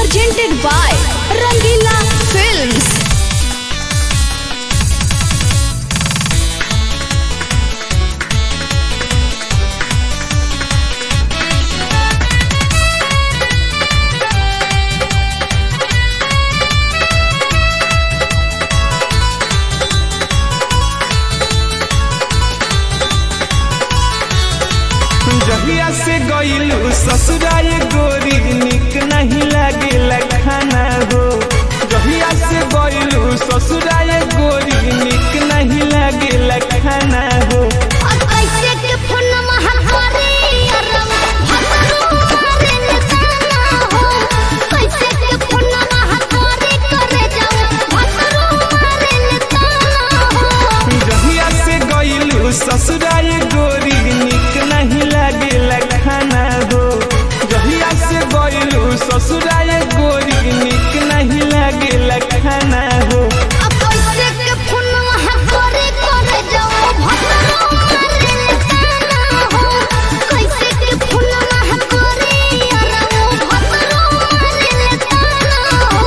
presented by Rangila Films. जहिया से गईलू ससुराल गोरी निक नहीं लागे खाना हो जहिया से गईलू ससुराल गोरी निक नहीं लागे खाना हो कैसे के फोनमा हमारे अरम भतरू मारे निशाना हो कैसे के फोनमा हमारे करे जाओ भतरू मारे निशाना हो जहिया से गईलू ससुराल गोरी निक नहीं लागे खाना हो जहिया से गईलू ससुराल गोरी निक नहीं लागे खाना हो अब कैसे के फोनमा हमारे करे जाओ भतरू मारे निशाना हो कैसे के फोनमा हमारे अरम भतरू मारे निशाना हो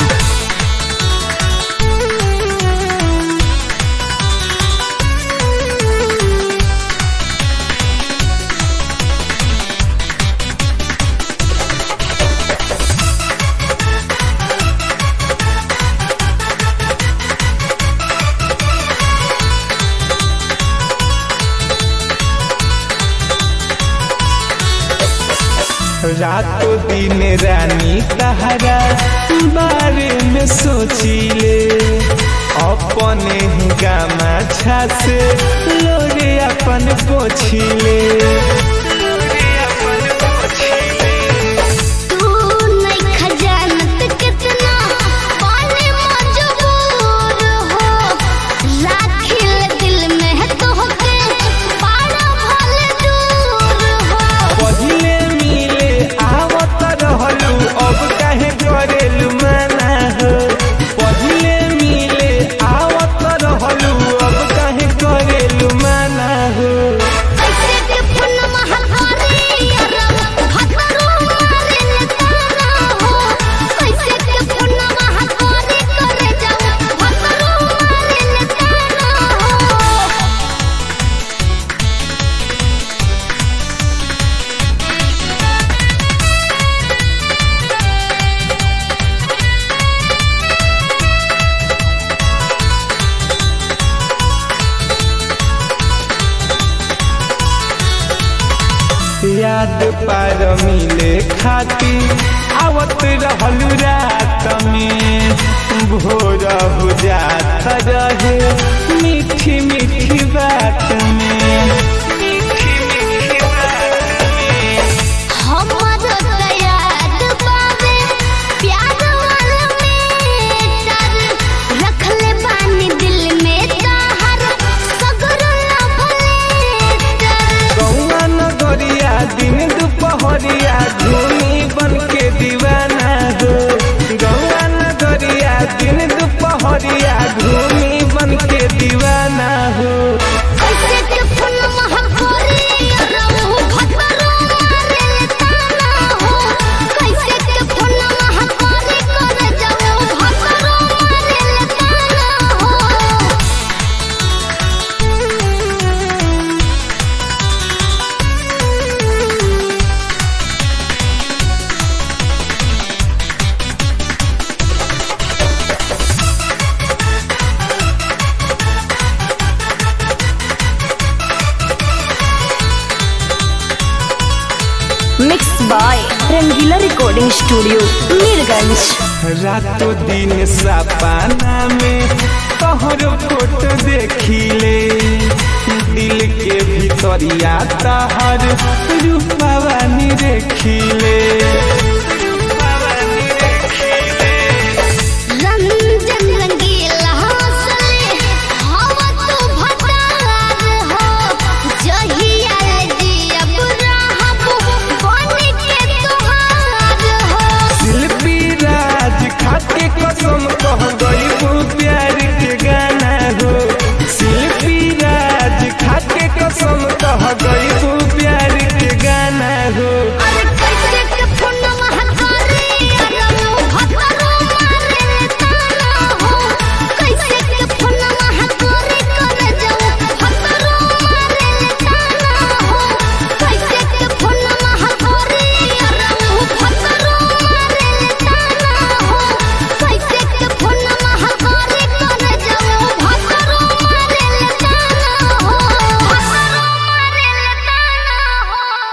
रातों दिन रानी तहरा बारे में सोचिले अपने ही गामा से लोरे अपन पोछिले तू नहीं खजानत कितना पाने मजबूर हो राखिल दिल में है तो के पारा भल दूर हो पहिले मिले आवत रहलू अब काहे करेलू मना हो पहिले मिले आवत रहलू अब काहे करेलू मना हो कैसे के फन महाकारी अरब भतरू मारे निताना हो कैसे के फन महाकारी करे जाओ भतरू मारे निताना हो याद पार मिले खाती आवत रहलू रात में भोर हो जात रहे मीठी मीठी बात में मीठी मीठी बात में हमर याद बावे प्यार वाला मेटर रखले बानी दिल में ताहर सगर लभलेटर गौआ नगरिया दिन दुपहरिया धूनी बन के दीवाना हो गौआ नगरिया दिन दुपहरिया धूनी बन के दीवाना हो कैसे के फन महाकोरी रहू भतरू मारे ताना हो कैसे के फन महाकोरी करे जाओ भतरू मारे ताना हो Mixed by Rangila Recording Studio, Mirganj. रातों दिन सपना में तोहर फोटो देखिले दिल के भीतरिया तहर रूपवा नी देखिले